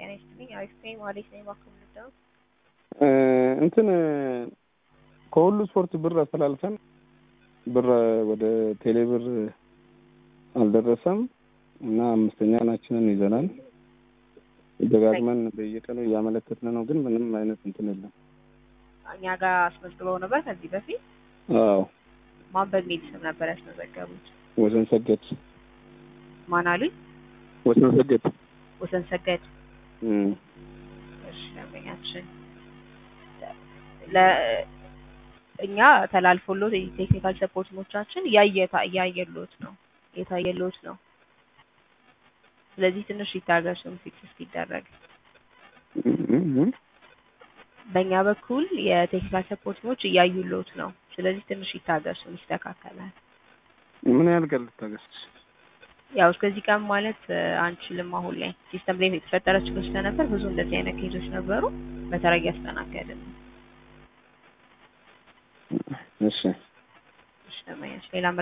ጤና ይስጥልኝ። አሪፍ ነኝ። ማለት ነኝ ባክምልዳው እንትን ከሁሉ ስፖርት ብር አስተላልፈን ብር ወደ ቴሌ ብር አልደረሰም እና አምስተኛ ናችንን ይዘናል። ደጋግመን በየቀኑ እያመለከትን ነው፣ ግን ምንም አይነት እንትን የለም። እኛ ጋር አስመዝግበው ነበር ከዚህ በፊት አዎ ማን በሚል ስም ነበር ያስመዘገቡት? ወሰን ሰገድ ማን አሉኝ? ወሰን ሰገድ ወሰን ሰገድ። እም እሺ ደንበኛችን ለእኛ ተላልፎሎት የቴክኒካል ሰፖርቶቻችን እያየታ እያየሎት ነው የታየሎት ነው። ስለዚህ ትንሽ ይታገሱን ፊክስ እስኪደረግ። እም በእኛ በኩል የቴክኒካል ሰፖርቶች እያዩሎት ነው። ስለዚህ ትንሽ ይታገሱን፣ ይስተካከላል። ምን ያህል ቀን ልታገስ? ያው እስከዚህ ቀን ማለት እ፣ አንችልም። አሁን ላይ ሲስተም ላይ የተፈጠረ ችግር ስለነበር ብዙ እንደዚህ አይነት ኬዞች ነበሩ። በተራ እያስተናገድን ነው። እሺ እሺ ደንበኛችን ሌላ